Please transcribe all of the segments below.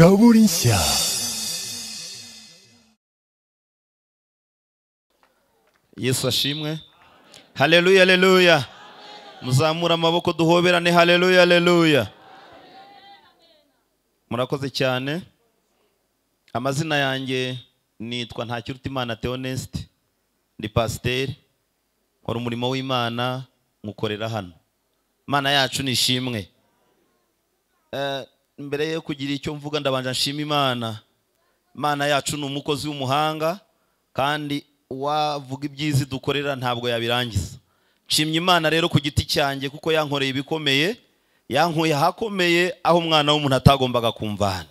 Zaborinsia. yesu ashimwe haleluya haleluya muzamure amaboko duhoberane haleluya haleluya murakoze cyane amazina yanjye nitwa ntakirutimana teonesite ndi pasiteri nkora umurimo w'imana nywukorera hano imana yacu ni ishimwe Eh, mbere yo kugira icyo mvuga ndabanje nshima imana imana yacu ni umukozi w'umuhanga kandi uwavuga ibyiza dukorera ntabwo yabirangiza nshimye imana rero ku giti cyanjye kuko yankoreye ibikomeye yankuye ahakomeye aho umwana w'umuntu atagombaga kumvana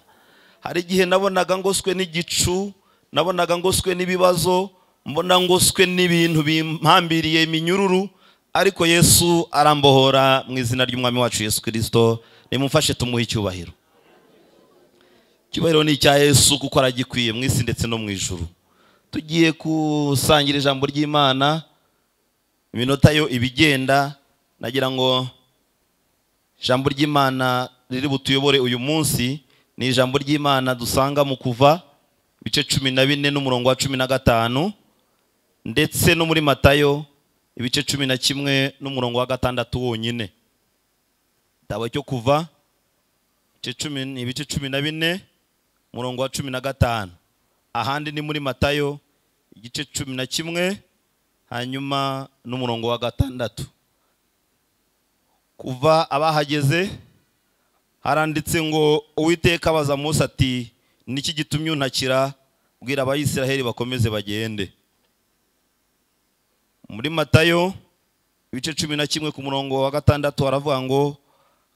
hari igihe nabonaga ngoswe n'igicu nabonaga ngoswe n'ibibazo mbona ngoswe n'ibintu bimpambiriye iminyururu ariko yesu arambohora mu izina ry'umwami wacu yesu kirisito nimumfashe tumuhe icyubahiro icyubahiro ni icya yesu kuko aragikwiye mu isi ndetse no mu ijuru tugiye gusangira ijambo ry'imana iminota yo ibigenda nagira ngo ijambo ry'imana riri butuyobore uyu munsi ni ijambo ry'imana dusanga mu kuva ibice cumi na bine n'umurongo wa cumi na gatanu ndetse no muri matayo ibice cumi na kimwe n'umurongo wa gatandatu wonyine gitabo cyo kuva ibice cumi- ni ibice cumi na bine umurongo wa cumi na gatanu ahandi ni muri matayo igice cumi na kimwe hanyuma n'umurongo wa gatandatu kuva abahageze haranditse ngo uwiteka abaza munsi ati niki gitumye untakira bwira abayisiraheli bakomeze bagende muri matayo ibice cumi na kimwe ku murongo wa gatandatu haravuga ngo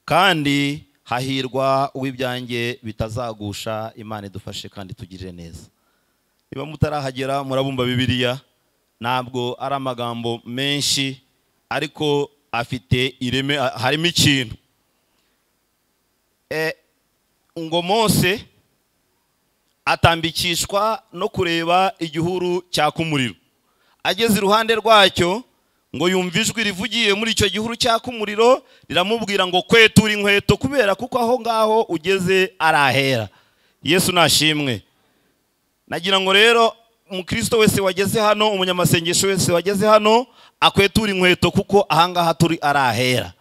kandi hahirwa uw'ibyanjye bitazagusha imana idufashe kandi tugirire neza niba mutarahagera murabumva bibiliya ntabwo ari amagambo menshi ariko afite ireme a- harimo ikintu Eh, ngo mose atambikishwa no kureba igihuru cyaka umuriro ageze iruhande rwacyo ngo yumve ijwi rivugiye muri icyo gihuru cyaka umuriro riramubwira ngo kwetura inkweto kubera kuko aho ngaho ugeze arahera yesu nashimwe nagira ngo rero umukristo wese wageze hano umunyamasengesho wese wageze hano akwetura inkweto kuko ahangaha turi arahera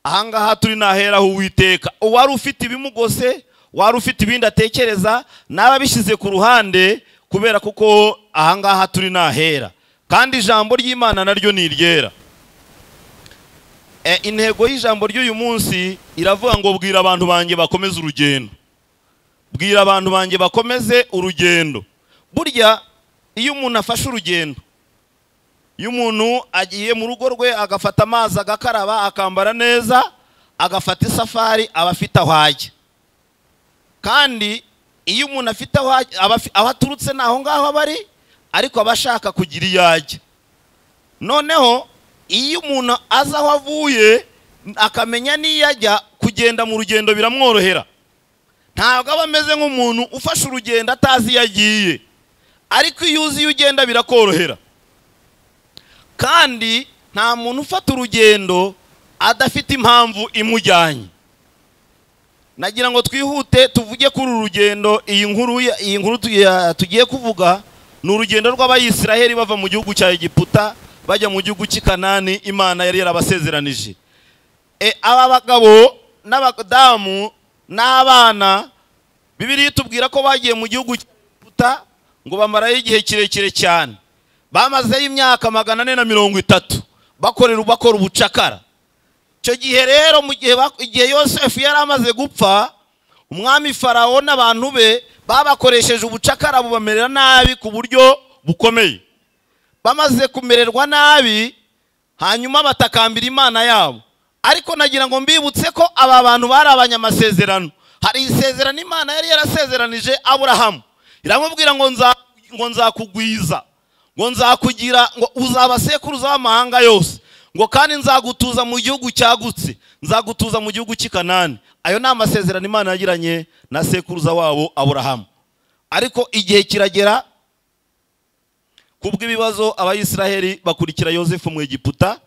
ahangaha turi naheraho uwiteka uwari ufite ibimugose wari ufite ibindi atekereza nawe abishyize ku ruhande kubera kuko ahangaha turi nahera kandi ijambo ry'imana naryo ni iryera Eh, intego y'ijambo ry'uyu munsi iravuga ngo bwira abantu banjye bakomeze urugendo bwira abantu banjye bakomeze urugendo burya iyo umuntu afashe urugendo iyo umuntu agiye mu rugo rwe agafata amazi agakaraba akambara neza agafata isafari aba afite aho ajya kandi iyo umuntu afite aho ajya- aba afi- aho aturutse ni aho ngaho aba ari ariko aba ashaka kugira iyo ajya noneho iyo umuntu azi aho avuye akamenya n'iyo ajya kugenda mu rugendo biramworohera ntabwo aba ameze nk'umuntu ufashe urugendo atazi iyo agiye ariko iyo uzi iyo ugenda birakorohera kandi nta muntu ufata urugendo adafite impamvu imujyanye nagira ngo twihute tuvuge kuri uru rugendo iyi nkuru ya- iyi nkuru tu- ya- tugiye kuvuga ni urugendo rw'abayisiraheli bava mu gihugu cya egiputa bajya mu gihugu cy'i kanani imana yari yarabasezeranije E, aba bagabo n'abadamu n'abana bibiriya itubwira ko bagiye mu gihugu cya egiputa ngo bamarayo igihe kirekire cyane bamazeyo imyaka magana ane na mirongo itatu bakorera bakora ubucakara icyo gihe rero mu gihe bak- igihe yosefu yari amaze gupfa umwami farawo n'abantu be babakoresheje ubucakara bubamerera nabi ku buryo bukomeye bamaze kumererwa nabi hanyuma batakambira imana yabo ariko nagira ngo mbibutse ko aba bantu bari abanyamasezerano hari isezerano imana yari yarasezeranije aburahamu iramubwira ngo nza- ngo nzakugwiza ngo nzakugira ngo uzaba sekuruza w'amahanga yose ngo kandi nzagutuza mu gihugu cyagutse nzagutuza mu gihugu cy'i kanani ayo ni amasezerano imana yagiranye na sekuruza wabo aburahamu ariko igihe kiragera kubw'ibibazo abayisiraheli bakurikira yosefu mu egiputa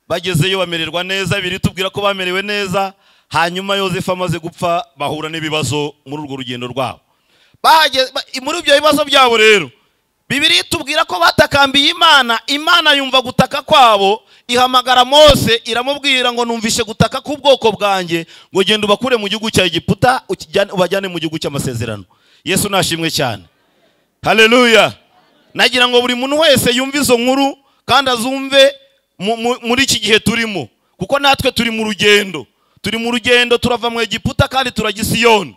bagezeyo bamererwa neza biri tubwira ko bamerewe neza hanyuma yosefu amaze gupfa bahura n'ibibazo muri urwo rugendo rwabo bahageze ba- muri ibyo bibazo byabo rero bibiri tubwira ko batakambiye imana imana yumva gutaka kwabo ihamagara mose iramubwira ngo numvishe gutaka k'ubwoko bwanjye ngo genda ubakure mu gihugu cya egiputa ukijyane- ubajyane mu gihugu cy'amasezerano yesu nashimwe cyane haleluya nagira ngo buri muntu wese yumve izo nkuru kandi azumve mu- mu- muri iki gihe turimo kuko natwe turi mu rugendo turi mu rugendo turava mu egiputa kandi turajya isiyoni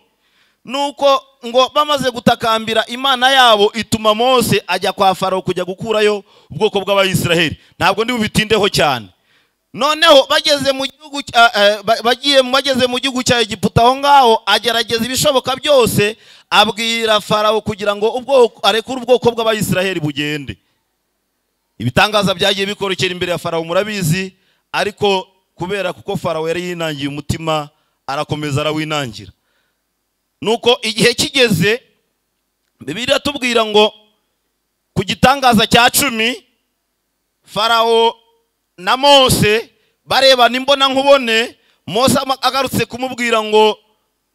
nuko ngo bamaze gutakambira imana yabo ituma mose ajya kwa farawo kujya gukurayo ubwoko bw'abayisraheli ntabwo ndi bubitindeho cyane noneho bageze mu gihugu cya- eh, ba- bagiye bageze mu gihugu cya egiputa aho ngaho agerageza ibishoboka byose abwira farawo kugira ngo ubwoko arekure ubwoko bw'abayisraheli bugende ibitangaza byagiye bikorokera imbere ya farawo murabizi ariko kubera kuko farawo yari yinangiye umutima arakomeza arawinangira nuko igihe kigeze bibiliya tubwira ngo ku gitangaza cya cumi farawo na mose barebana imbona nkubone mose ama- agarutse kumubwira ngo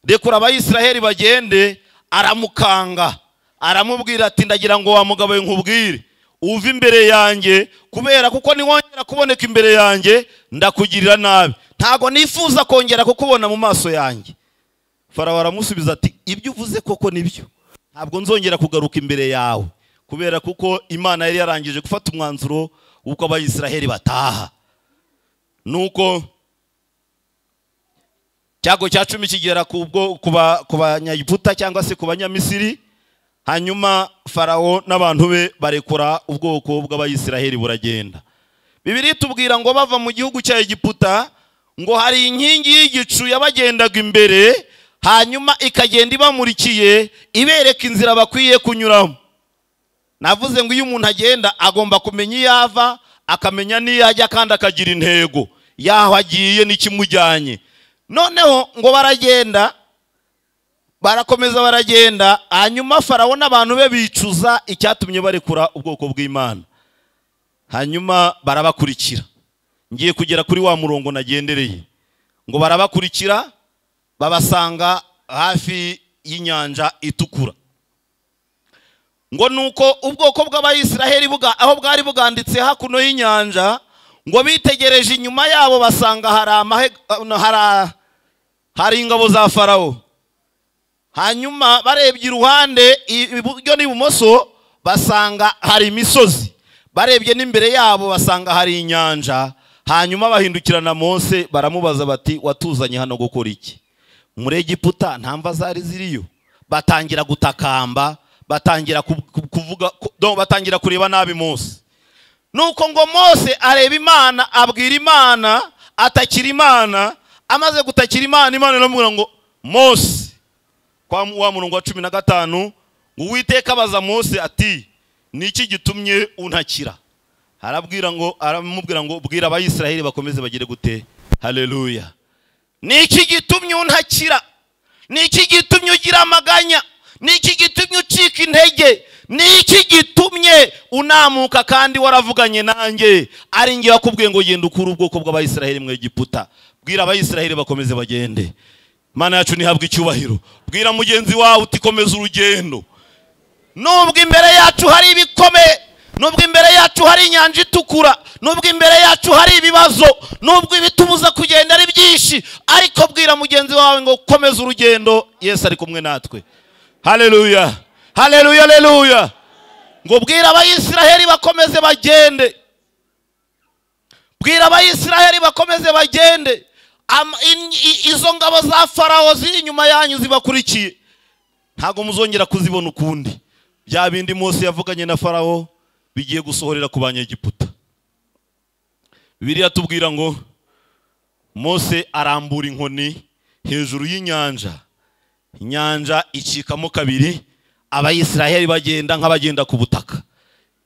rekura abayisraheli bagende aramukanga aramubwira ati ndagira ngo wa mugabo we nkubwire uve imbere yanjye kubera kuko niwongera kuboneka imbere yanjye ndakugirira nabi ntago nifuza kongera kukubona mu maso yanjye farawo aramusubiza ati ibyo uvuze koko nibyo ntabwo nzongera kugaruka imbere yawe kubera kuko imana yari yarangije gufata umwanzuro w'uko abayisraheli bataha nuko cyago cya cumi kigera ku bwo- ku ba- ku banyagiputa cyangwa se ku banyamisiri hanyuma farawo n'abantu be barekura ubwoko bw'abayisraheli buragenda bibiri tubwira ngo bava mu gihugu cya egiputa ngo hari inkingi y'igicu yabagendaga imbere hanyuma ikagenda ibamurikiye ibereka inzira bakwiye kunyuramo navuze ngo iyo umuntu agenda agomba kumenya iyo ava akamenya n'iyo ajya kandi akagira intego yaho agiye n'ikimujyanye noneho ngo baragenda barakomeza baragenda hanyuma farawo n'abantu be bicuza icyatumye barekura ubwoko bw'imana hanyuma barabakurikira ngiye kugera kuri wa murongo nagendereye ngo barabakurikira babasanga hafi y'inyanja itukura ngo nuko ubwoko bw'abayisraheli buga aho bwari buganditse hakuno y'inyanja ngo bitegereje inyuma yabo basanga hari amahe hari hari ingabo za farawo hanyuma barebye iruhande i- iburyo n'ibumoso basanga hari imisozi barebye n'imbere yabo basanga hari inyanja hanyuma bahindukirana mose baramubaza bati watuzanye hano gukora iki muri egiputa nta mva zari ziriyo batangira gutakamba batangira ku- ku- kuvuga ku- no, batangira kureba nabi mose nuko ngo mose areba imana abwira imana atakira imana amaze gutakira imana imana iramubwira ngo mose kwa mu- wa murongo wa cumi na gatanu ngo uwiteka abaza mose ati ni iki gitumye untakira arabwira ngo aramubwira ngo bwira abayisraheli bakomeze bagire gute haleluya ni iki gitumye untakira ni iki gitumye ugira amaganya ni iki gitumye ucika intege ni iki gitumye unamuka kandi waravuganye nanjye ari ngewe wakubwiye ngo genda ukure ubwoko bw'abayisraheli mu egiputa bwira abayisraheli bakomeze bagende mana yacu ntihabwe icyubahiro bwira mugenzi wawe uti komeza urugendo nubwo imbere yacu hari ibikomeye nubwo imbere yacu hari inyanja itukura nubwo imbere yacu hari ibibazo nubwo ibitubuza kugenda ari byinshi ariko bwira mugenzi wawe ngo komeza urugendo yesu ari kumwe natwe haleluya haleluya haleluya ngo bwira abayisraheli bakomeze bagende bwira abayisraheli bakomeze bagende Am- in- i- izo ngabo za farawo ziri inyuma yanyu zibakurikiye ntabwo muzongera kuzibona ukundi bya bindi mose yavuganye na farawo bigiye gusohorera ku banyegiputa bibiliya tubwira ngo mose arambura inkoni hejuru y'inyanja inyanja icikamo kabiri abayisraheli bagenda nk'abagenda ku butaka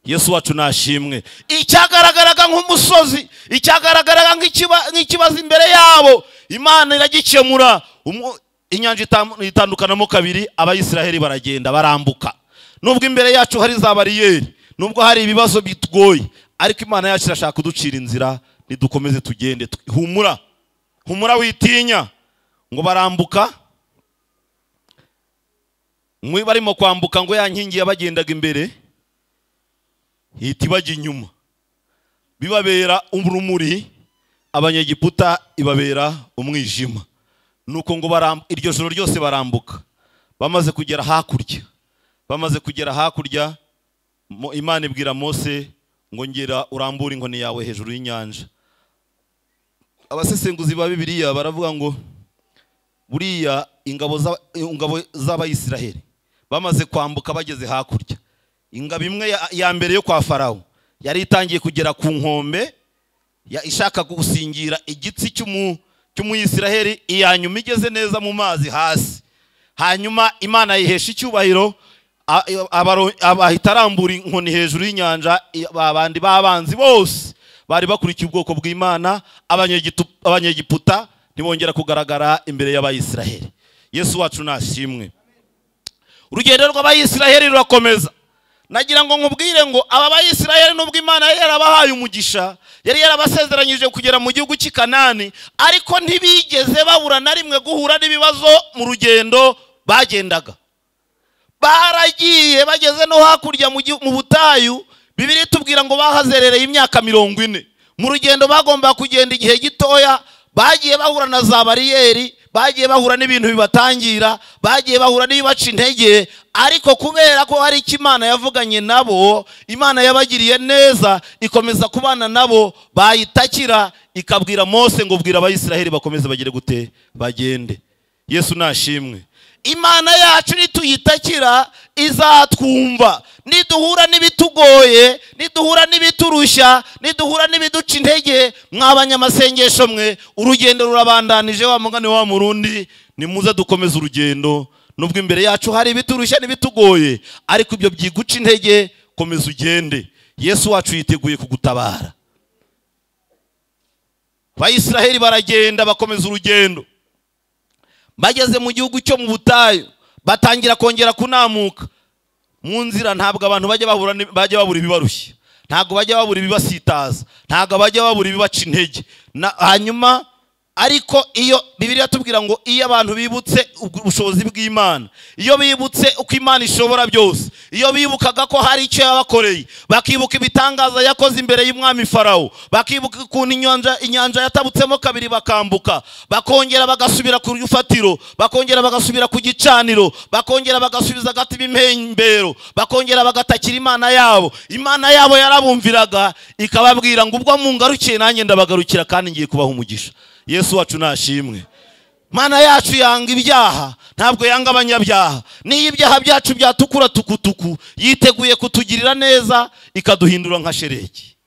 yesu wacu nashimwe icyagaragaraga nk'umusozi icyagaragaraga nk'ikiba- nk'ikibazo imbere yabo imana iragikemura Umu- inyanja itam- itandukanamo kabiri abayisraheli baragenda barambuka nubwo imbere yacu hari za bariyeri nubwo hari ibibazo bitugoye ariko imana yacu irashaka kuducira inzira ntidukomeze tugende Tu- humura humura witinya ngo barambuka muri barimo kwambuka ngo ya nkingi yabagendaga imbere ihita ibajya inyuma bibabera urumuri abanyegiputa ibabera umwijima nuko ngo baram- iryo joro ryose barambuka bamaze kugera hakurya bamaze kugera hakurya Mo- imana ibwira mose ngo ngera urambure inkoni yawe hejuru y'inyanja abasesenguzi ba bibiliya baravuga ngo buriya ingabo za- ingabo z'abayisiraheli bamaze kwambuka bageze hakurya ingabo imwe ya- ya mbere yo kwa farawo yari itangiye kugera ku nkombe ya- ishaka gusingira igitsi cy'umu- cy'umuyisiraheli iya nyuma igeze neza mu mazi hasi hanyuma imana yihesha icyubahiro a- abaro- aba- ahita arambura inkoni hejuru y'inyanja i- ba bandi b'abanzi bose bari bakurikiye ubwoko bw'imana abanyegitu- abanyegiputa ntibongera kugaragara imbere y'abayisiraheli yesu wacu nashimwe urugendo rw'abayisiraheli rurakomeza nagira ngo nkubwire ngo aba bayisiraheli nubwo imana yari yarabahaye umugisha yari yarabasezeranyije kugera mu gihugu cy'i kanani ariko ntibigeze babura na rimwe guhura n'ibibazo mu rugendo bagendaga baragiye bageze no hakurya mu gihu- mu butayu bibiri tubwira ngo bahazerereye imyaka mirongo ine mu rugendo bagomba kugenda igihe gitoya bagiye bahura na za bariyeri bagiye bahura n'ibintu bibatangira bagiye bahura n'ibibaca intege ariko kubera ko hari icyo imana yavuganye nabo imana yabagiriye neza ikomeza kubana nabo bayitakira ikabwira mose ngo bwira abayisiraheli bakomeze bagire gute bagende yesu nashimwe imana yacu nituyitakira izatwumva niduhura n'ibitugoye niduhura n'ibiturushya niduhura n'ibiduca intege mw'abanyamasengesho mwe urugendo rurabandanije wa mugani wa murundi nimuze dukomeze urugendo nubwo imbere yacu hari ibiturushya n'ibitugoye ariko ibyo byiguca intege komeza ugende yesu wacu yiteguye kugutabara abayisiraheli baragenda bakomeza urugendo bageze mu gihugu cyo mu butayu batangira kongera kunamuka mu nzira ntabwo abantu bajya bahura ni- bajya babura ibibarushya ntabwo bajya babura ibibasitaza ntabwo bajya babura ibibaca intege Na- hanyuma ariko iyo bibiliya tubwira ngo iyo abantu bibutse ubwo- ubushobozi bw'imana iyo bibutse uko imana ishobora byose iyo bibukaga ko hari icyo yabakoreye bakibuka ibitangaza yakoze imbere y'umwami farawo bakibuka ukuntu inyanja inyanja yatabutsemo kabiri bakambuka bakongera bagasubira ku rufatiro bakongera bagasubira ku gicaniro bakongera bagasubiza agati b'impembero bakongera bagatakira imana yabo imana yabo yarabumviraga ikababwira ngo ubwo mungarukiye nanjye ndabagarukira kandi ngiye kubaha umugisha yesu wacu nashimwe mana yacu yanga ibyaha ntabwo yanga abanyabyaha niyo ibyaha byacu byatukura tukutuku yiteguye kutugirira neza ikaduhindura nka sheregi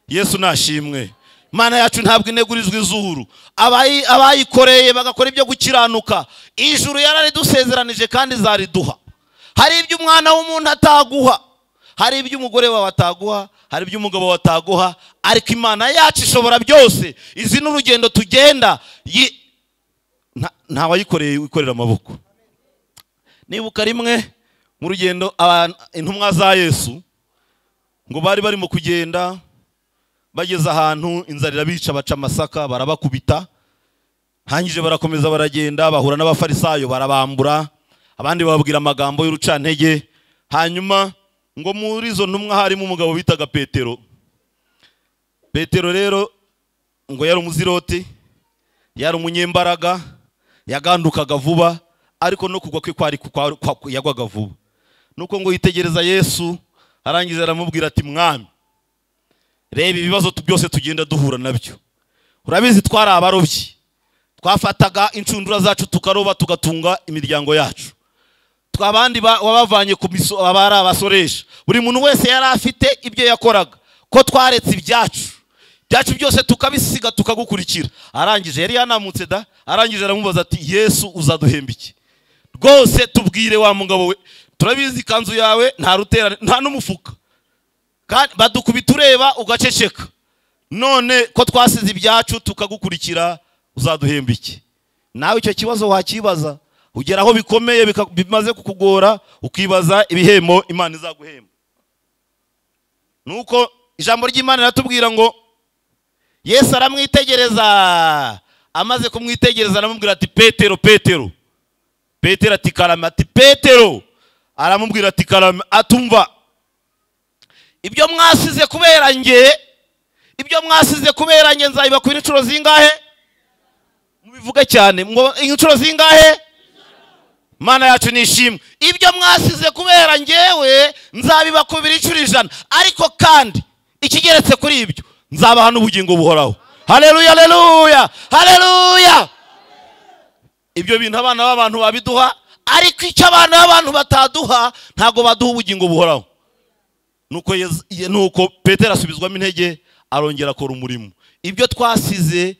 yesu nashimwe mana yacu ntabwo inegurizwa izuru Abayi- abayikoreye bagakora ibyo gukiranuka ijuru yararidusezeranije kandi zariduha hari ibyo umwana w'umuntu ataguha hari ibyo umugore wawe ataguha hari ibyo umugabo wawe ataguha ariko imana yacu ishobora byose izi ni urugendo tugenda Yi- nta- nta wayikoreye wikorera amaboko nibuka rimwe mu rugendo abantu- intumwa za yesu ngo bari barimo kugenda bageze ahantu inzara irabica baca amasaka barabakubita hangije barakomeza baragenda bahura n'abafarisayo barabambura abandi bababwira amagambo y'urucantege hanyuma ngo muri izo ntumwa harimo umugabo bitaga petero petero rero ngo yari umuziroti yari umunyembaraga yagandukaga vuba ariko no kugwa kwe kwari kwa- kwa- yagwaga vuba nuko ngo yitegereza yesu arangiza aramubwira ati mwami reba ibibazo tu- byose tugenda duhura nabyo urabizi twari abarobyi twafataga inshundura zacu tukaroba tugatunga imiryango yacu twa- abandi ba- wabavanye ku miso aba ari abasoresha buri muntu wese yari afite ibyo yakoraga ko twaretse ibyacu ibyacu byose tukabisiga tukagukurikira arangije yari yanamutse da arangije aramubaza ati yesu uzaduhemba iki rwose tubwire wa mugabo we turabizi ikanzu yawe nta rutera nta n'umufuka kandi badukubita ureba ugaceceka none ko twasize ibyacu tukagukurikira uzaduhemba iki nawe icyo kibazo wakibaza ugera aho bikomeye bika- bimaze kukugora ukibaza ibihembo imana izaguhemba nuko ijambo ry'imana riratubwira ngo yesu aramwitegereza amaze kumwitegereza aramubwira ati petero petero petero ati karame ati petero aramubwira ati karame atumva ibyo mwasize kubera nge ibyo mwasize kubera nge nzabibakwira inshuro zingahe mubivuge cyane ngo inshuro zingahe mana yacu nishimwe ibyo mwasize kubera ngewe nzabibakubira inshuro ijana ariko kandi ikigeretse kuri ibyo nzabaha n'ubugingo buhoraho hareruya hareruya hareruya ibyo bintu abana b'abantu babiduha ariko icyo abana b'abantu bataduha ntabwo baduha ubugingo buhoraho nuko Yezu- Ye- nuko petero asubizwamo intege arongera akora umurimo ibyo twasize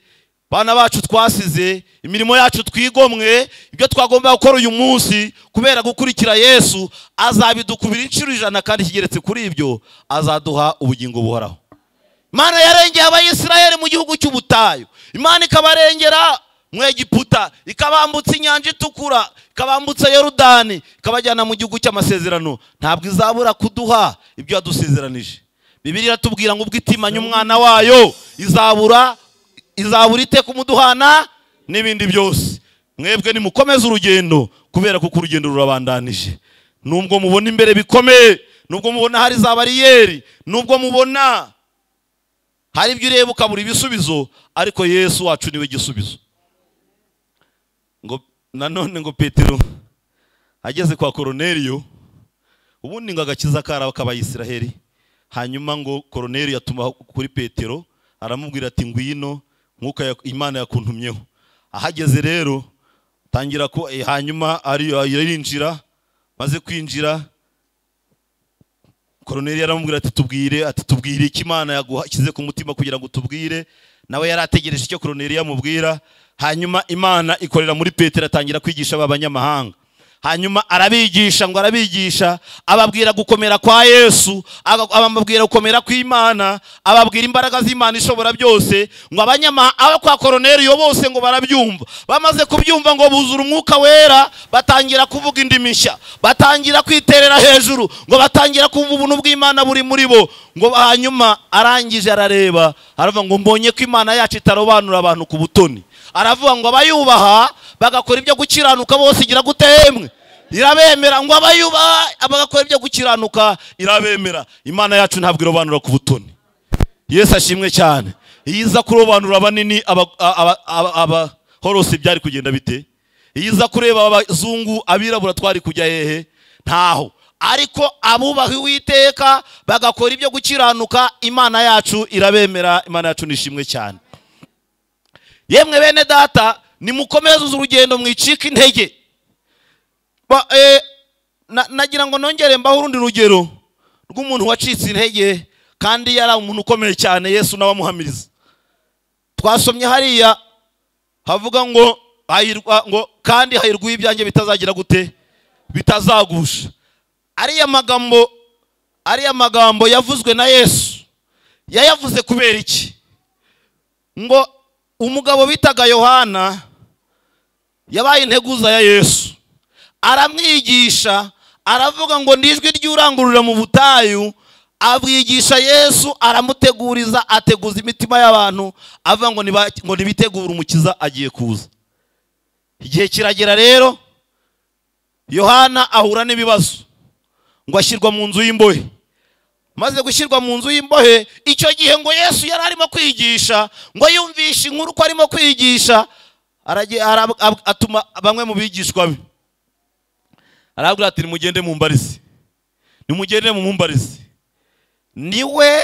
bana bacu twasize imirimo yacu twigomwe ibyo twagomba gukora uyu munsi kubera gukurikira yesu azabidukubira inshuro ijana kandi kigeretse kuri ibyo azaduha ubugingo buhoraho imana yarengeye abayisiraheli mu gihugu cy'ubutayu imana ikabarengera mu egiputa ikabambutsa inyanja itukura ikabambutsa yorudani ikabajyana mu gihugu cy'amasezerano ntabwo izabura kuduha ibyo yadusezeranije bibiri iratubwira ngo ubwo itimanye umwana wayo izabura izabura ite kumuduhana n'ibindi byose mwebwe nimukomeze urugendo kubera kuko urugendo rurabandanije nubwo mubona imbere bikomeye nubwo mubona hari za bariyeri nubwo mubona hari ibyo ureba ukabura ibisubizo ariko yesu wacu niwe gisubizo ngo nanone ngo petero ageze kwa koroneriyo ubundi ngo agakiza karaba k'abayisiraheli hanyuma ngo koroneriyo yatuma kuri petero aramubwira ati ngwino nk'uko imana yakuntumyeho ahageze rero tangira ko eh, hanyuma ari- arinjira maze kwinjira koroneri yaramubwira ati tubwire ati tubwire icyo imana yagushyize ku mutima kugira ngo tubwire nawe yari ategereje icyo koroneri yamubwira hanyuma imana ikorera muri petero atangira kwigisha aba banyamahanga hanyuma arabigisha ngo arabigisha ababwira gukomera kwa yesu aba- ababwira gukomera kw'imana ababwira imbaraga z'imana ishobora byose ngo abanyamahanga abo kwa koroneriyo bose ngo barabyumva bamaze kubyumva ngo buzura umwuka wera batangira kuvuga indimi nshya batangira kwiterera hejuru ngo batangira kumva ubuntu bw'imana buri muri bo ngo hanyuma arangije arareba aravuga ngo mbonye ko imana yacu itarobanura abantu ku butoni aravuga ngo abayubaha bagakora ibyo gukiranuka bose igira gute yemwe irabemera ngo abayubaha bagakora ibyo gukiranuka irabemera imana yacu ntabwo irobanura ku butoni yesu ashimwe cyane iyo iza kurobanura abanini aba- aba- aba- abahorose byari kugenda bite iyo iza kureba abazungu abirabura twari kujya hehe ntaho ariko abubaha uwiteka bagakora ibyo gukiranuka imana yacu irabemera imana yacu nishimwe cyane yemwe bene data nimukomeze urugendo mwicike intege Ba- eh, na- nagira ngo nongere mbaho urundi rugero rw'umuntu wacitse intege kandi yari umuntu ukomeye cyane yesu nawe amuhamiriza twasomye hariya havuga ngo hahirwa ngo kandi hahirwa uw'ibyanjye bitazagira gute bitazagusha ariya magambo ariya magambo yavuzwe na yesu yayavuze kubera iki ngo umugabo bitaga yohana yabaye integuza ya yesu aramwigisha aravuga ngo n'ijwi ry'urangurura mu butayu abwigisha yesu aramuteguriza ateguza imitima y'abantu avuga ngo niba- ngo nibitegure umukiza agiye kuza igihe kiragera rero yohana ahura n'ibibazo ngo ashyirwa mu nzu y'imbohe maze gushyirwa mu nzu y'imbohe icyo gihe ngo yesu yari arimo kwigisha ngo yumvishe inkuru ko arimo kwigisha aragiye- ara- ab- atuma bamwe mu bigishwa be arabwira ati nimugende mumbarize nimugende mumumbarize niwe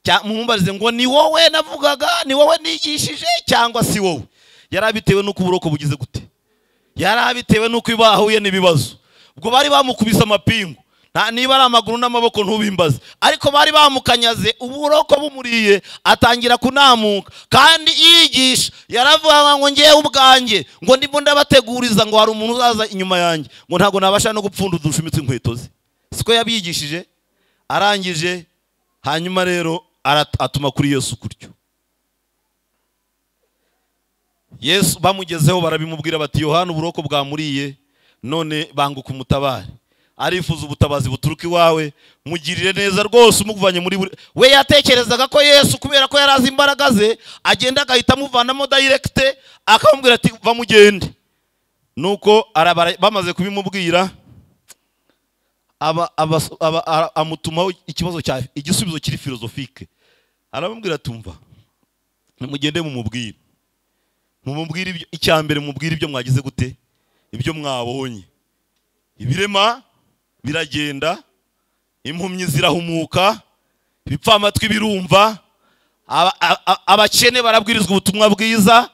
cya- mumumbarize ngo ni wowe navugaga ni wowe nigishije cyangwa si wowe yari abitewe n'uko uburoko bugize gute yari abitewe n'uko bahuye n'ibibazo ubwo bari bamukubise amapingu nta niba ari amaguru n'amaboko ntubimbaze ariko bari bamukanyaze uburoko bumuriye atangira kunamuka kandi yigisha yaravuga ngo ngewe ubwanjye ngo ndimo ndabateguriza ngo hari umuntu uzaza inyuma yanjye ngo ntabwo nabasha no gupfunda udushumitse inkweto ze siko yabigishije arangije hanyuma rero arat- atuma kuri yesu kuryo yesu bamugezeho barabimubwira bati yohana uburoko bwamuriye none banguka umutabare arifuza ubutabazi buturuka iwawe mugirire neza rwose umuvanye muri buri we yatekerezaga ko yesu kubera ko yari azi imbaraga ze agenda agahita amuvanamo dayiregite akamubwira ati va mugende nuko arabara- bamaze kubimubwira aba- aba- aba- ara- amutumaho ikibazo cya igisubizo kiri filozofike aramubwira atumva nimugende mumubwire mumubwire ibyo- icya mbere mumubwire ibyo mwagize gute ibyo mwabonye ibirema biragenda impumyi zirahumuka ibipfamatwi birumva aba- a- a- abakene barabwirizwa ubutumwa bwiza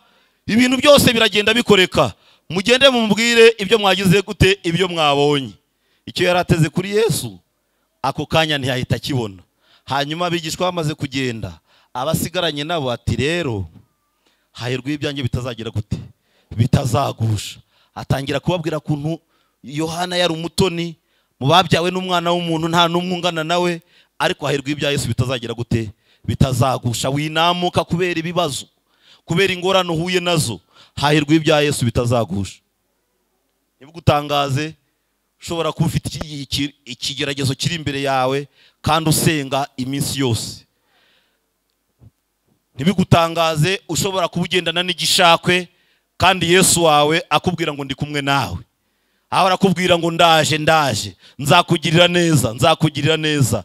ibintu byose biragenda bikoreka mugende mumubwire ibyo mwagize gute ibyo mwabonye icyo yari ateze kuri yesu ako kanya ntiyahita akibona hanyuma abigishwa bamaze kugenda abasigaranye nabo ati rero hahirwa ibyanjye bitazagira gute bitazagusha atangira kubabwira kuntu yohana yari umutoni mu babyawe n'umwana w'umuntu nta n'umwe ungana nawe ariko hahirwa ibya yesu bitazagira gute bitazagusha winamuka kubera ibibazo kubera ingorane uhuye nazo hahirwa ibya yesu bitazagusha ntibugutangaze ushobora kuba ufite iki- iki- ikigeragezo kiri imbere yawe kandi usenga iminsi yose ntibigutangaze ushobora kuba ugendana n'igishakwe kandi yesu wawe akubwira ngo ndi kumwe nawe aho arakubwira ngo ndaje ndaje nzakugirira neza nzakugirira neza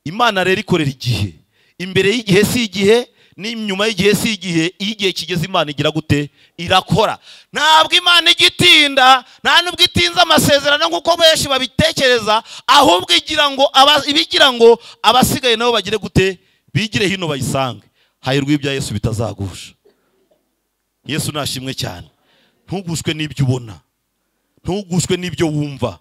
imana rero ikorera igihe imbere y'igihe si igihe n'inyuma y'igihe si igihe iyo igihe kigeze imana igira gute irakora ntabwo imana ijya itinda nta nubwo itinze amasezerano nk'uko benshi babitekereza ahubwo igira ngo aba- ibigira ngo abasigaye nabo bagire gute bigire hino bayisange hahirwa ibya yesu bitazagusha yesu nashimwe cyane ntugushwe n'ibyo ubona ntugushwe n'ibyo wumva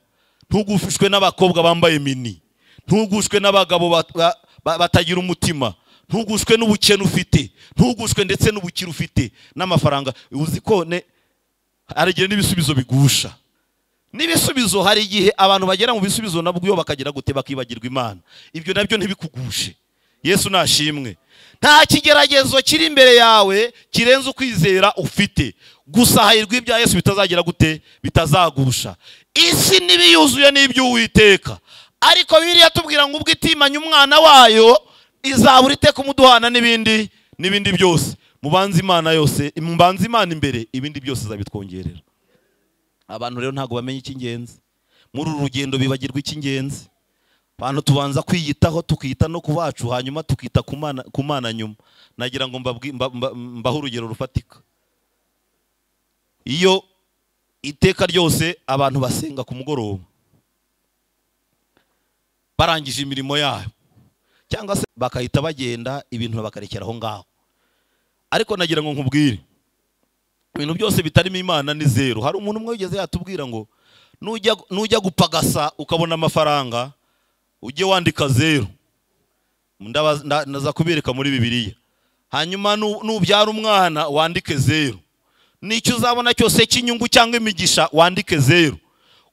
ntugushwe n'abakobwa bambaye mini ntugushwe n'abagabo bat- ba- ba- batagira umutima ntugushwe n'ubukene ufite ntugushwe ndetse n'ubukire ufite n'amafaranga uzi ko ne haragira n'ibisubizo bigusha n'ibisubizo hari igihe abantu bagera mu bisubizo nabwo iyo bakagera gute bakibagirwa imana ibyo nabyo ntibikugushe yesu nashimwe nta kigeragezo kiri imbere yawe kirenze ukwizera ufite gusa hahirwa ibya yesu bitazagira gute bitazagusha isi n'ibiyuzuye n'iby'uwiteka ariko biriya tubwira ngo ubwo itimanye umwana wayo izabura iteka umuduhana n'ibindi n'ibindi byose mubanze imana yose mubanze imana imbere ibindi byose izabitwongerera abantu rero ntabwo bamenya icy'ingenzi muri uru rugendo bibagirwa icy'ingenzi abantu tubanza kwiyitaho tukita no ku bacu hanyuma tukita ku mana- ku mana nyuma nagira ngo mbabwi- mba- mba- mbahe urugero rufatika iyo iteka ryose abantu basenga ku mugoroba barangije imirimo yabo cyangwa se bakahita bagenda ibintu bakarekera aho ngaho ariko nagira ngo nkubwire ibintu byose bitarimo imana ni zeru hari umuntu umwe wigeze yatubwira ngo nujya nujya gupagasa ukabona amafaranga ujye wandika zeru Ndaba- nda- ndaza kubereka muri bibiliya hanyuma nu- nubyara umwana wandike zeru n'icyo uzabona cyose cy'inyungu cyangwa imigisha wandike zeru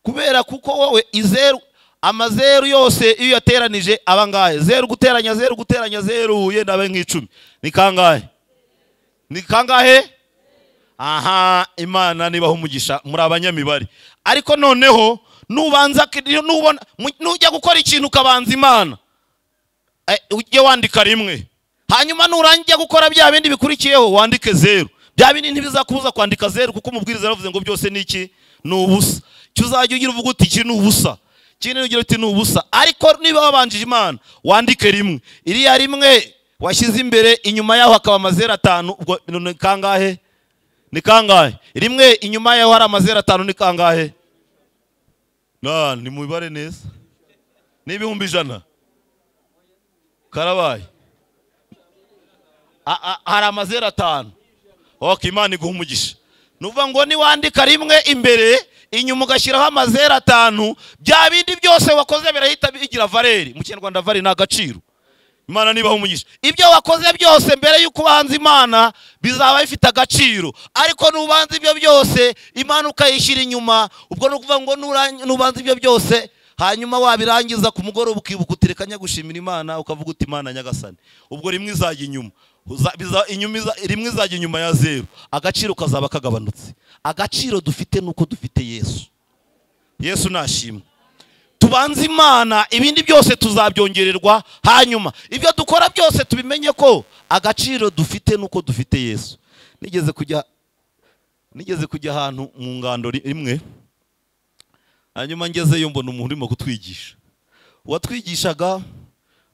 kubera kuko wowe izeru amazeru yose iyo uyateranije aba angahe zeru guteranya zeru guteranya zeru yenda abe nk'icumi ni kangahe ni kangahe aha imana nibaho umugisha muri abanyamibare ariko noneho nubanza nubona mu- nujya gukora ikintu ukabanza imana eh, ujye wandika rimwe hanyuma nurangiye gukora bya bindi bikurikiyeho wandike zeru bya bindi ntibizakubuza kwandika zeru kuko umubwiriza yaravuze ngo byose ni iki ni ubusa icyo uzajya ugira uvuga uti iki ni ubusa ikindi ugira uti ni ubusa ariko niba wabanjije imana wandike rimwe iriya rimwe washyize imbere inyuma yaho hakaba amazeru atanu ubwo ni kangahe ni kangahe rimwe inyuma yaho hari amazeru atanu ni kangahe na ni mu mibare neza ni ibihumbi ijana karabaye A- a- hari amazeru atanu ok imana iguha umugisha nuvuga ngo niwandika rimwe imbere inyuma ugashyiraho amazeru atanu bya bindi byose wakoze birahita bigira valeri mu kinyarwanda valeri ni agaciro imana nibaho umugisha ibyo wakoze byose mbere y'uko ubanza imana bizaba bifite agaciro ariko nubanza ibyo byose imana ukayishyira inyuma ubwo ni ukuvuga ngo nuran- nubanza ibyo byose hanyuma wabirangiza ku mugoroba ukibuka utireka gushimira imana ukavuga uti imana nyagasani ubwo rimwe izajya inyuma Uza- biza- inyuma iza- rimwe izajya inyuma ya zeru agaciro kazaba kagabanutse agaciro dufite ni uko dufite yesu yesu nashimwe tubanze imana ibindi byose tuzabyongererwa hanyuma ibyo dukora byose tubimenye ko agaciro dufite nuko dufite yesu nigeze kujya nigeze kujya ahantu mu ngando ri- imwe hanyuma ngezeyo mbona umuntu urimo kutwigisha uwatwigishaga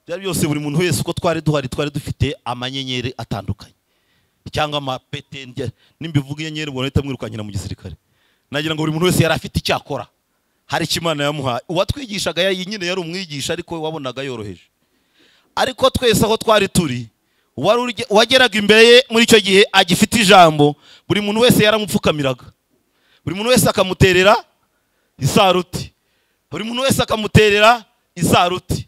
byari byose buri muntu wese uko twari duhari twari dufite amanyenyeri atandukanye cyangwa amapete njye- nimbivuga inyenyeri ubona ahita amwirukanyira mu gisirikare nagira ngo buri muntu wese yari afite icyo akora hari icyo imana yamuhaye uwatwigishaga yari- nyine yari umwigisha ariko wabonaga yoroheje ariko twese aho twari turi uwari urye- uwageraga imbere ye muri icyo gihe agifite ijambo buri muntu wese yaramupfukamiraga buri muntu wese akamuterera isaruti buri muntu wese akamuterera isaruti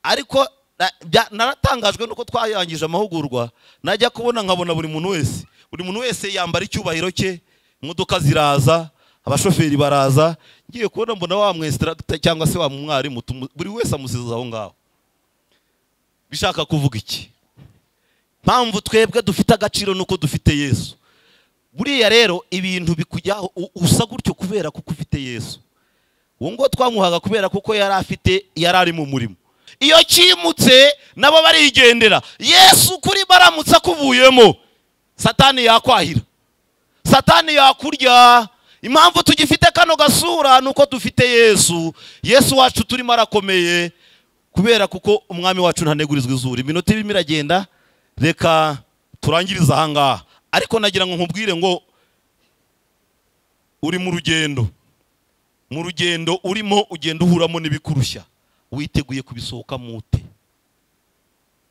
ariko na- bya- naratangajwe nuko twayangije amahugurwa najya kubona nkabona buri muntu wese buri muntu wese yambara icyubahiro cye imodoka ziraza abashoferi baraza ngiye kubona mbona wa mwesitaragita cyangwa se wa mwarimu tumu- buri wese amusiza aho ngaho bishaka kuvuga iki mpamvu twebwe dufite agaciro nuko dufite yesu buriya rero ibintu bikujyaho u- usa gutyo kubera kuko ufite yesu uwo ngo twamuhaga kubera kuko yari afite yari ari mu murimo iyo kimutse nabo barigendera yesu kuri baramutse akuvuyemo satani yakwahira satani yakurya impamvu tugifite kano gasura ni uko dufite yesu yesu wacu turimo arakomeye kubera kuko umwami wacu ntanegurizwa izuru iminota irimo iragenda reka turangirize ahangaha ariko nagira ngo nkubwire ngo uri mu rugendo mu rugendo urimo ugenda uhuramo n'ibikurushya witeguye kubisohokamo ute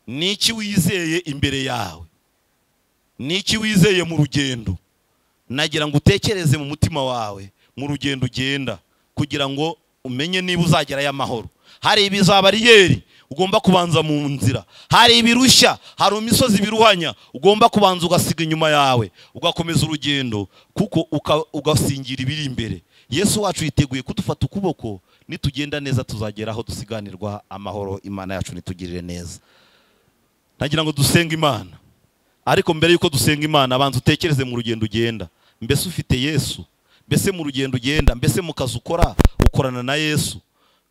n'iki wizeye imbere yawe n'iki wizeye mu rugendo nagira ngo utekereze mu mutima wawe mu rugendo ugenda kugira ngo umenye niba uzagerayo amahoro hari ibiza bariyeri ugomba kubanza mu nzira hari ibirushya hari imisozi biruhanya ugomba kubanza ugasiga inyuma yawe ugakomeza urugendo kuko uka- ugasingira ibiri imbere yesu wacu yiteguye kudufata ukuboko nitugenda neza tuzagera aho dusiganirwa amahoro imana yacu nitugirire neza nagira ngo dusenge imana ariko mbere yuko dusenga imana abanza utekereze mu rugendo ugenda mbese ufite yesu mbese mu rugendo ugenda mbese mu kazi ukora ukorana na yesu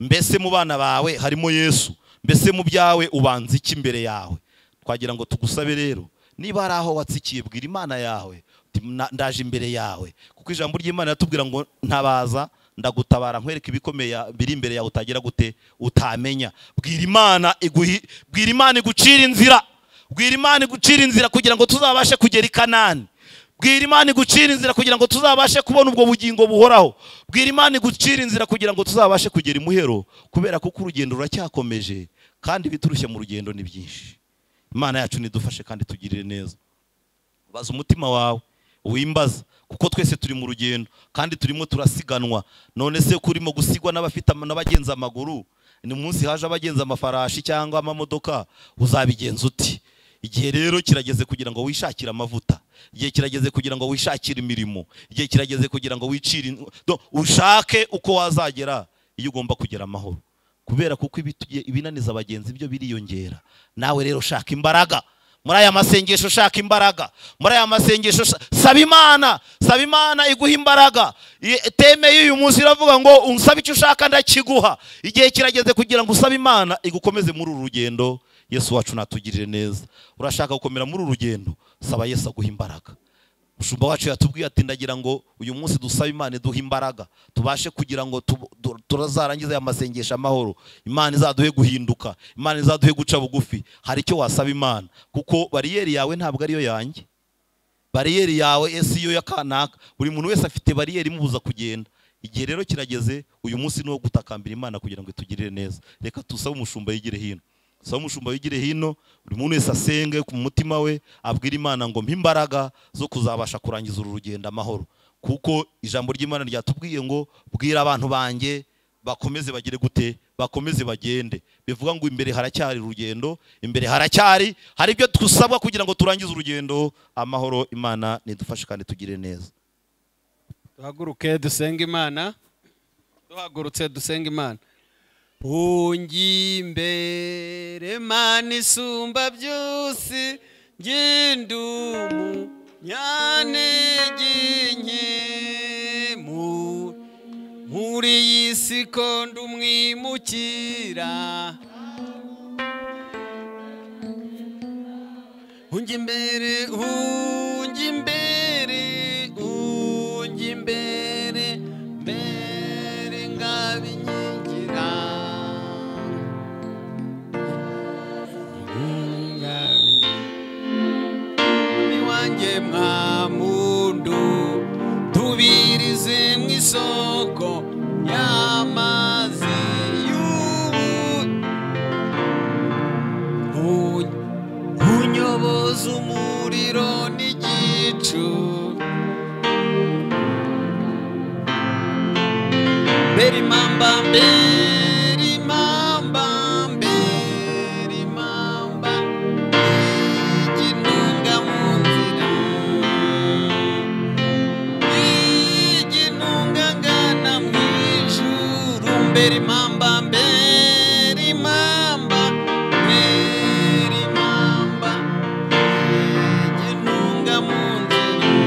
mbese mu bana bawe harimo yesu mbese mu byawe ubanza iki imbere yawe twagira ngo tugusabe rero niba hari aho watsikiye bwira imana yawe uti, "Na- ndaje imbere yawe kuko ijambo ry'imana ratubwira ngo ntabaza ndagutabara nkwereka ibikomeye biri imbere yawe utagira gute utamenya bwira imana iguhi- bwira imana igucira inzira bwira imana igucira inzira kugira ngo tuzabashe kugera i kanani bwira imana igucira inzira kugira ngo tuzabashe kubona ubwo bugingo buhoraho bwira imana igucira inzira kugira ngo tuzabashe kugera imuhero kubera kuko urugendo ruracyakomeje kandi ibiturushye mu rugendo ni byinshi imana yacu nidufashe kandi tugirire neza baza umutima wawe wimbaza kuko twese turi mu rugendo kandi turimo turasiganwa none se ko urimo gusigwa n'abafite ama- n'abagenza amaguru ni munsi haje abagenza amafarashi cyangwa amamodoka uzabigenza uti igihe rero kirageze kugira ngo wishakire amavuta igihe kirageze kugira ngo wishakire imirimo igihe kirageze kugira ngo wicire in- do- ushake uko wazagera iyo ugomba kugera amahoro kubera kuko ibituye- ibinaniza abagenzi byo biriyongera nawe rero shaka imbaraga muri aya masengesho shaka imbaraga muri aya masengesho sha- saba imana saba imana iguha imbaraga I- teme y'uyu munsi iravuga ngo unsaba icyo ushaka ndakiguha igihe kirageze kugira ngo usabe imana igukomeze muri uru rugendo yesu wacu natugirire neza urashaka gukomera muri uru rugendo saba yesu aguha imbaraga umushumba wacu yatubwiye ati ndagira ngo uyu munsi dusabe imana iduhe imbaraga tubashe kugira ngo tu- tu- turazarangize aya masengesho amahoro imana izaduhe guhinduka imana izaduhe guca bugufi hari icyo wasaba imana kuko bariyeri yawe ntabwo ariyo yanjye bariyeri yawe ese iyo ya kanaka buri muntu wese afite bariyeri imubuza kugenda igihe rero kirageze uyu munsi ni uwo gutakambira imana kugira ngo itugirire neza reka tusabe umushumba yigire hino sabe umushumba wigire hino buri muntu wese asenge ku mutima we abwire imana ngo mpa imbaraga zo kuzabasha kurangiza uru rugendo amahoro kuko ijambo ry'imana ryatubwiye ngo bwira abantu banjye bakomeze bagire gute bakomeze bagende bivuga ngo imbere haracyari urugendo imbere haracyari hari ibyo dusabwa kugira ngo turangize urugendo amahoro imana nidufashe kandi tugire neza duhaguruke dusenge imana duhagurutse dusenge imana ungimbere mana isumba byose ngindumu nyanege nke mu mu muri iyi si ko ndumwimukira unjya imbere unjya imbere unjya imbere mbere ngabinyigira mwami wanjye mwamundu tubirize mu isoko y'amazi y'ubu unyoboza umuriro n'igicu mbere impamba mbere impamba mbere impamba iginunga mu nzira iginunga ngana mu ijuru mbere impamba mbere impamba mbere impamba iginunga mu nzira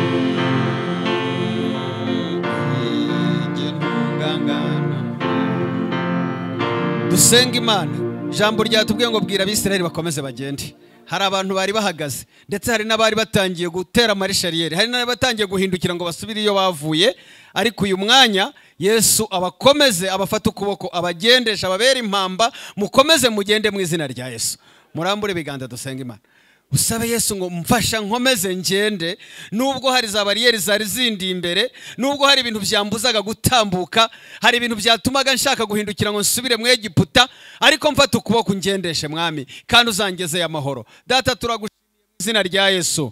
dusenga imana ijambo ryatubwiye ngo bwira abisirayeli bakomeze bagende hari abantu bari bahagaze ndetse hari n'abari batangiye gutera amarisharieri hari n'abari batangiye guhindukira ngo basubire iyo bavuye ariko uyu mwanya yesu abakomeze abafata ukuboko abagendesha ababera impamba mukomeze mugende mu izina rya yesu murambure ibiganza dusenga imana usabe yesu ngo mfasha nkomeze ngende nubwo hari za bariyeri zari zindi imbere nubwo hari ibintu byambuzaga gutambuka hari ibintu byatumaga nshaka guhindukira ngo nsubire mu egiputa ariko mfata ukuboko ngendeshe mwami kandi uzangezeye amahoro data turagushimiye mu izina rya yesu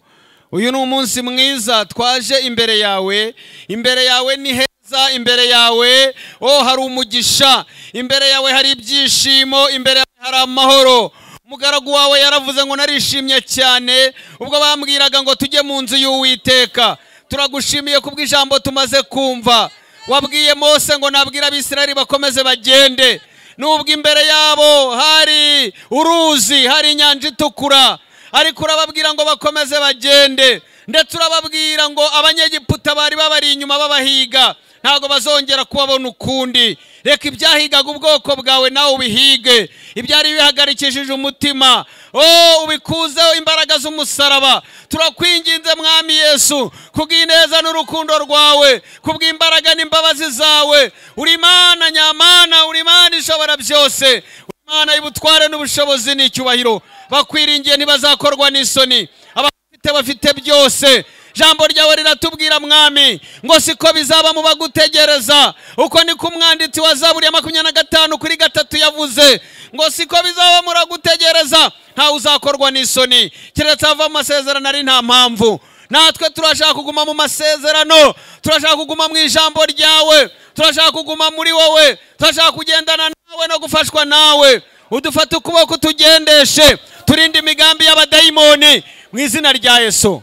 uyu ni umunsi mwiza twaje imbere yawe imbere yawe ni heza imbere yawe oh hari umugisha imbere yawe hari ibyishimo imbere yawe hari amahoro umugaragu wawe yaravuze ngo narishimye cyane ubwo bambwiraga ngo tujye mu nzu y'uwiteka turagushimiye kubw'ijambo tumaze kumva wabwiye mose ngo nabwire abisirayeli bakomeze bagende nubwo imbere yabo hari uruzi hari inyanja itukura ariko urababwira ngo bakomeze bagende ndetse urababwira ngo abanyegiputa bari babari inyuma babahiga ntabwo bazongera kubabona ukundi reka ibyahigaga ubwoko bwawe nawe ubihige ibyari bihagarikishije umutima o ubikuzeho imbaraga z'umusaraba turakwinginze mwami yesu kubw'ineza n'urukundo rwawe kubw'imbaraga n'imbabazi zawe uri imana nyamana uri imana ishobora byose uri imana y'ubutware n'ubushobozi n'icyubahiro bakwiringiye ntibazakorwa n'isoni abafite bafite byose jambo ryawe riratubwira mwami ngo siko bizaba mu bagutegereza uko niko umwanditsi wa zaburi ya makumyabiri na gatanu kuri gatatu yavuze ngo siko bizaba muragutegereza ntawe uzakorwa n'isoni keretse ava mu masezerano ari nta mpamvu natwe turashaka kuguma mu masezerano turashaka kuguma mu ijambo ryawe turashaka kuguma muri wowe turashaka kugendana nawe no gufashwa nawe udufate ukuboko utugendeshe turinde imigambi y'abadayimoni mu izina rya yesu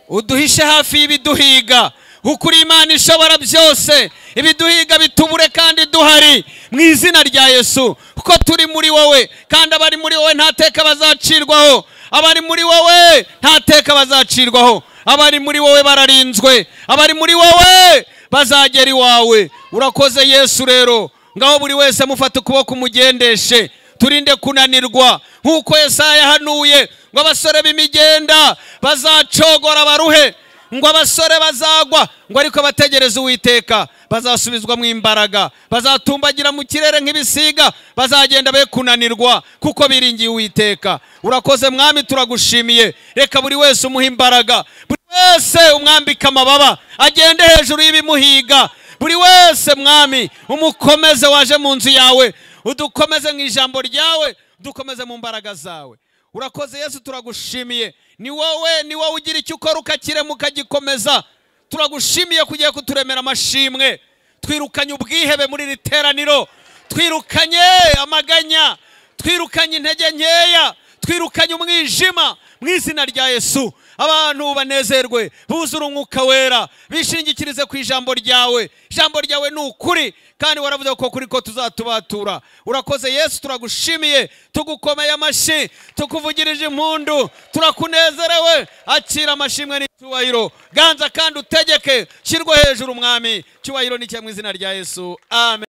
uduhishe hafi y'ibiduhiga kuko uri imana ishobora byose ibiduhiga bitubure kandi duhari mu izina rya yesu kuko turi muri wowe kandi abari muri wowe nta teka bazacirwaho abari muri wowe nta teka bazacirwaho abari muri wowe bararinzwe abari muri wowe bazagera iwawe urakoze yesu rero ngaho buri wese mufate ukuboko umugendeshe turinde kunanirwa nk'uko yesaya yahanuye ngo abasore b'imigenda bazacogora baruhe ngo abasore bazagwa ngo ariko bategereze uwiteka bazasubizwa mu imbaraga bazatumbagira mu kirere nk'ibisiga bazagenda be kunanirwa kuko biringiye uwiteka urakoze mwami turagushimiye reka buri wese umuha imbaraga buri wese umwambike amababa agende hejuru y'ibimuhiga buri wese mwami umukomeze waje mu nzu yawe udukomeze mu ijambo ryawe dukomeze mu mbaraga zawe urakoze yesu turagushimiye ni wowe ni wowe ugira icyo ukora ukakiremuka ukagikomeza turagushimiye kugiye kuturemera amashimwe twirukanye ubwihebe muri iri teraniro twirukanye amaganya twirukanye intege nkeya twirukanye umwijima mu izina rya yesu abantu banezerwe buzure umwuka wera bishingikirize ku ijambo ryawe ijambo ryawe ni ukuri kandi waravuze ko kuri ko tuzatubatura urakoze yesu turagushimiye tugukomeye amashyi tukuvugirije impundu turakunezerewe akira amashimwe n'icyubahiro ganza kandi utegeke shyirwa hejuru umwami cyubahiro ni icyo mu izina rya yesu amen